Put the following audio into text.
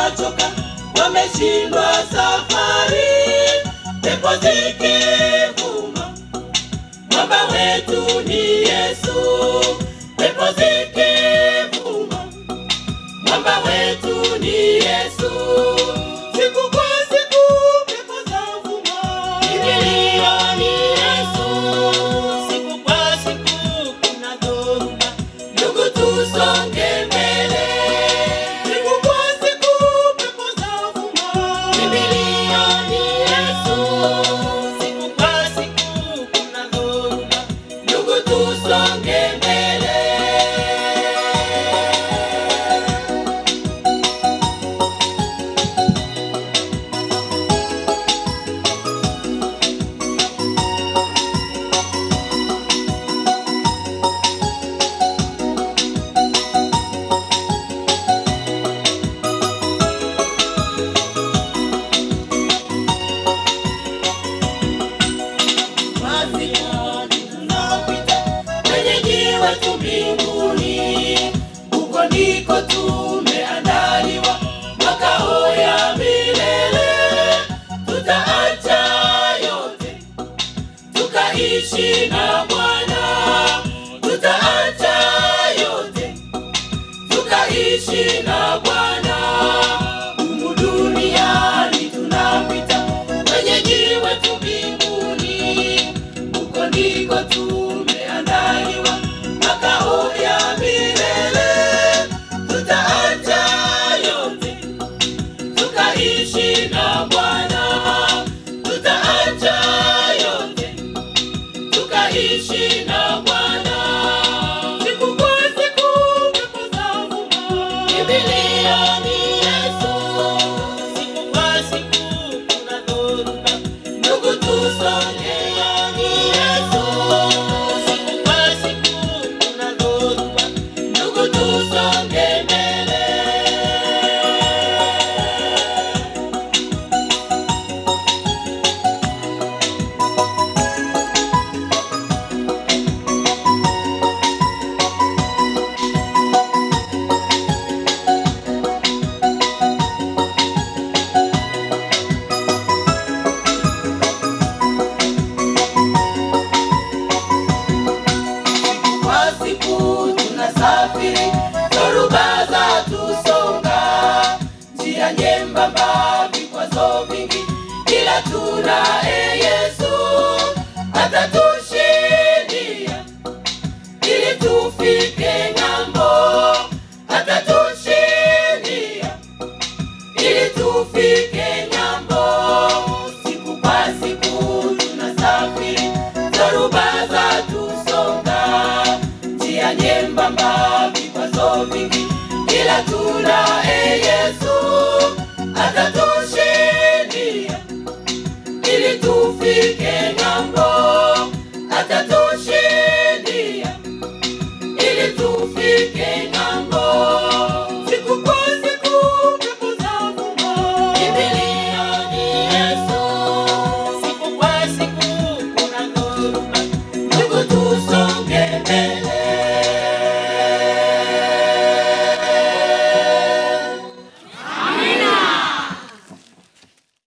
wamechoka, wameshindwa safari, pepo zikivuma, mwamba wetu ni Yesu, pepo zikivuma, mwamba wetu ni Yesu. Siku kwa siku pepo zavuma, kimbilio ni Yesu. Siku kwa siku kuna dhoruba, ndugu tusonge mbele. Siku kwa siku pepo zavuma, kimbilio ni Yesu. Siku kwa siku kuna dhoruba, ndugu tusonge mbele. Basi tunapita kwenye jiwe tu mbinguni, huko ndiko tumeandaliwa makao ya milele. Tutaacha yote tukaishi na Bwana, tutaacha yote tukaishi na Bwana. Humu duniani tunapita kwenye jiwe tu mbinguni, huko ndiko tumeandaliwa makao ya milele. Tutaacha yote tukaishi na Bwana, tutaacha yote tukaishi na Bwana. Siku kwa siku pepo zavuma, kimbilio ni Yesu. Siku kwa siku kuna dhoruba, ndugu tusonge ni Yesu. Siku kwa siku kuna dhoruba, ndugu tusonge mbele. kwa siku tunasafiri, dhoruba za tusonga, njia nyembamba, vikwazo vingi, ila tunaye Yesu atatushindia ili tufike ng'ambo, atatushindia ili tufike ng'ambo. Siku kwa siku tunasafiri, dhoruba za tusonga, njia nyembamba, vikwazo vingi, ila tunaye Yesu atatushindia ili tufike ng'ambo, atatushindia ili tufike ng'ambo. Siku kwa siku pepo zavuma, kimbilio ni Yesu. Siku kwa siku kuna dhoruba,